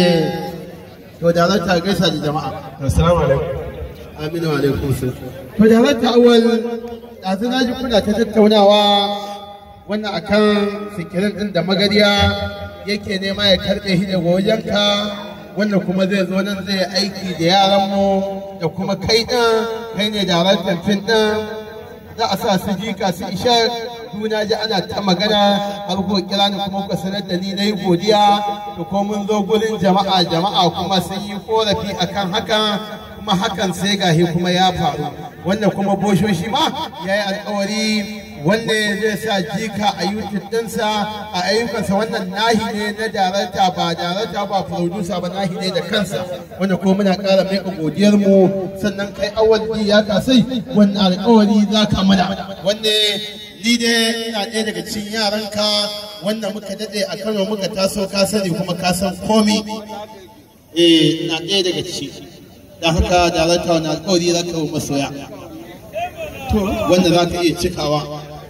to da za ta gaisa da jama'a assalamu alaikum aminu alaikum salam to da za ta awal ɗazu na ji kuna ta tattaunawa wannan akan sikirin ɗin da magariya yake nema ya karɓe shi daga wajenka wannan kuma zai zo nan zai aiki da yaranmu da kuma kai ɗin kai ne daraktan fim ɗin za a sa su jika su isha juna ji ana ta magana har ko kira ni kuma ku sanar da ni na yi godiya to ko mun zo gurin jama'a jama'a kuma sun yi korafi akan hakan kuma hakan sai gahi kuma ya faru wannan kuma boshoshi ma ya yi alkawari wanda zai sa jika a youtube ɗinsa a ayyukansa wannan nahi ne na darakta ba darakta ba producer ba nahi ne da kansa wanda kuma muna ƙara mai godiyar mu sannan kai awal ya kasai wannan alkawari za ka mana wanda ni dai ina ɗaya daga cikin yaranka wanda muka daɗe a kano muka taso ka sani kuma ka san komi eh ina ɗaya daga ciki da haka darakta wani alkawari za ka yi masoya wanda za ka iya cikawa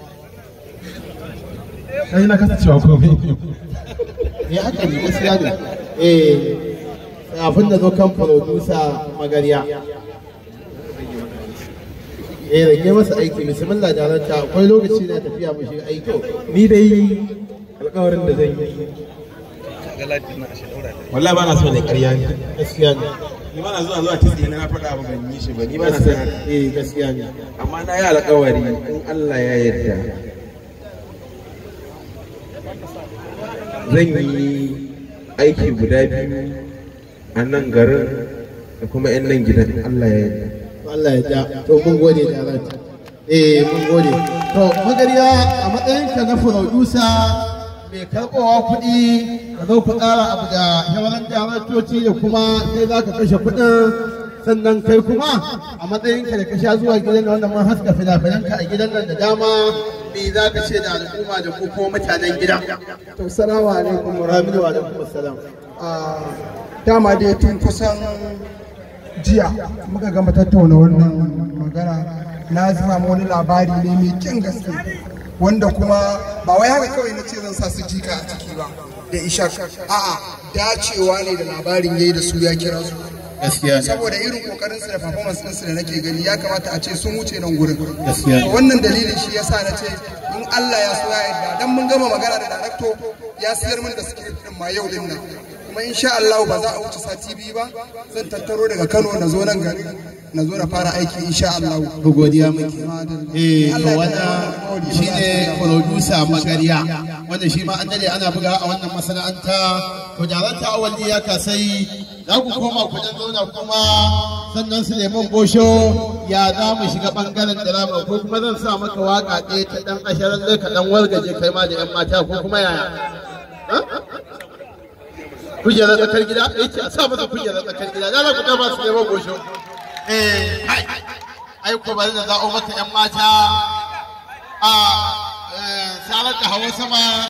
kai na kasancewa komai eh haka ne gaskiya ne eh kafin da zo kan producer magariya eh rage masa aiki bismillah darakta akwai lokaci na tafiya mu shiga aiki ni dai alƙawarin da zan yi wallahi ba na so ne ƙarya ne gaskiya ne ni ba na zuwa zuwa tsaye na faɗa abu ban yi shi ba ni ba na son haka eh gaskiya ne amma na yi alƙawari in Allah ya yarda zan yi aiki guda biyu a nan garin da kuma 'yan nan gidan Allah ya yarda Allah ya ja to mun gode da rata eh mun gode to magariya a matsayinka na producer mai karɓowa kuɗi ka zo ku ƙara abu da yawan daraktoci da kuma sai za ka kashe kuɗin sannan kai kuma a matsayinka da ka sha zuwa gidan da wanda mun haska fina-finanka a gidan nan da dama me za ka ce da al'umma da ku kuma mutanen gidan To, salamu alaikum wa Rabi'u wa alaikum assalam Ah, dama dai tun kusan jiya muka gama tattauna wannan magana na samu wani labari ne mai kyan gaske wanda kuma ba wai haka kawai na ce zan sa su jika a ciki ba da ishak a'a dacewa ne da labarin yayi da su ya kira su gaskiya ne saboda irin kokarin su da performance ɗinsu da nake gani ya kamata a ce sun wuce nan gurin Gaskiya ne. To wannan dalilin shi yasa na ce in Allah ya so ya yarda dan mun gama magana da director ya siyar mana da script din ma yau din nan kuma insha Allah ba za a wuce sati biyu ba zan tattaro daga Kano na zo nan gari na zo na fara aiki insha Allah ku godiya muke eh to wannan shine producer magariya wanda shi ma an dade ana buga a wannan masana'anta to jaranta awali ya kasai za ku koma ku dan zauna kuma sannan Suleiman Bosho ya za mu shiga bangaren drama ko kuma zan sa maka waka ɗaya ta dan asharar ka dan wargaje kai ma da yan mata ko kuma yaya kujerar tsakar gida yake a sa masa kujerar tsakar gida za ku kama Suleiman Bosho eh ai ai ko bari da za'o maka yan mata a sarar da hawa sama